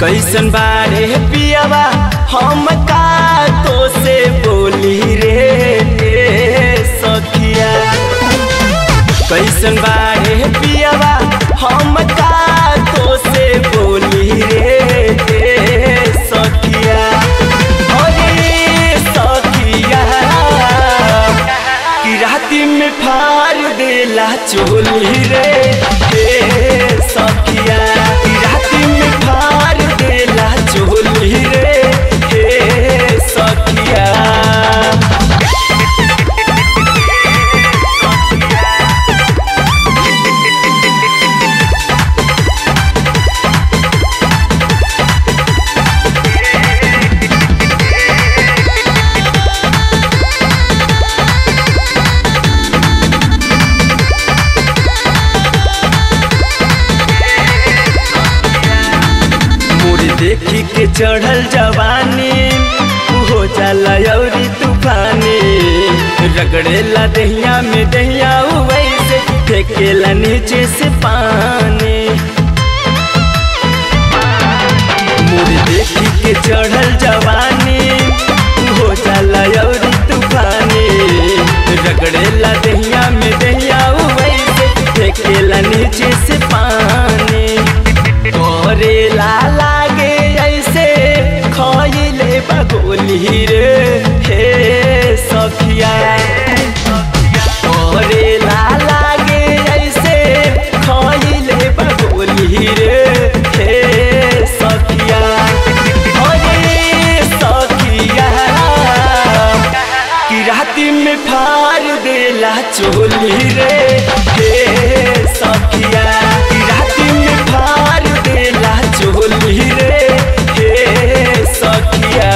कैसन बारे पियावा हम का तो से बोली रे सखिया कैसन बारे पियावा हम का तो से बोली रे सखिया अरे सखिया कि राती में फाड़ देला चोली रे हे सखिया कि राती में फाड़ देला चोली रे हे सखिया मोर देखी के चढ़ल जवानी हो जाला अउरी तूफानी रगड़ेला दहिया में दहिया वैसे फेंकेला नीचे से पानी मोर देखी के चढ़ल जवानी हो जाला अउरी तूफानी रगड़ेला दहिया में दहिया वैसे फेंकेला नीचे से पानी करेला लागे ऐसे खइले बगोली रे हे सखिया करेला लागे ऐसे खइले बगोली रे हे सखिया अरे सखिया कि राती में फाड़ देला चोली रे हे सखिया कि राती में फाड़ देला चोली रे हे सखिया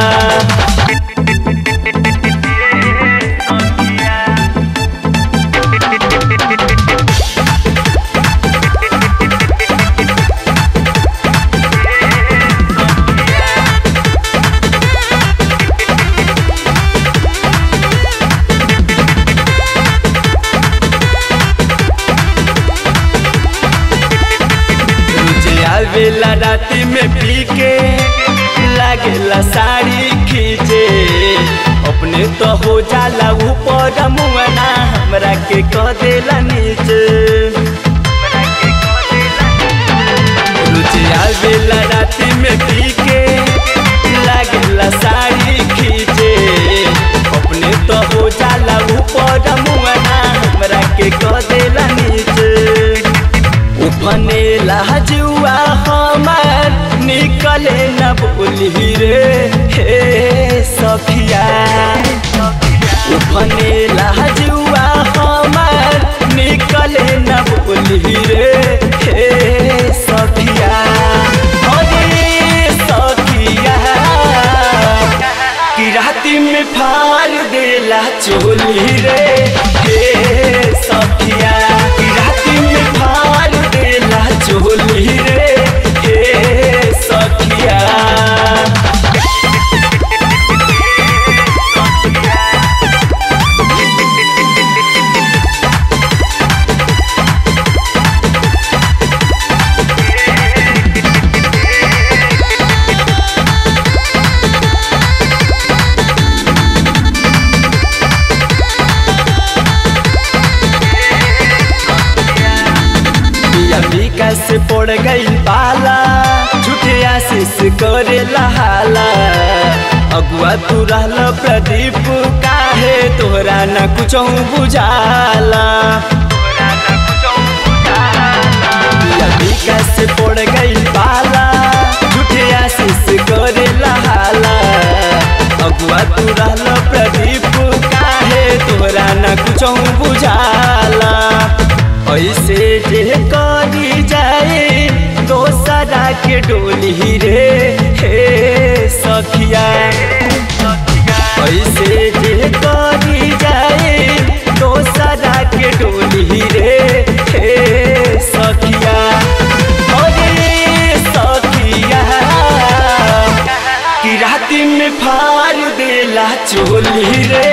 रोजे आवेला राती में पी के लागेला साड़ी खींचे अपने तो हो जाला ऊपर मुआना हमरा के कह देला नीचे रोजे आवेला राती में पी के लागेला साड़ी खींचे अपने तो हो जाला ऊपर मुआना हमरा के कह देला नीचे उफने लहजुआ हमार निकले न बोली रे हे सखिया उफने लहजुआ हमार निकले न बोली रे हे सखिया अरे सखिया कि राती में फाड़ देला चोली रे हे सखिया कि राती में फाड़ देला चोली रे हे सखिया बिया से पड़ गई पाला झूठे आशीष करे लहाला अगुआ तू रहल प्रदीप काहे तोहरा न कुछ बुझाला बिया से पड़ गई पाला झूठे आशीष करे लहाला अगुआ तू रहल प्रदीप काहे तोहरा न कुछ बुझाला ऐसे जे करी जाए दोसरा के डोली रे हे सखिया ऐसे जे करी जाए दोसरा के डोली रे हे सखिया अरे सखिया कि राती में फाड़ देला चोली रे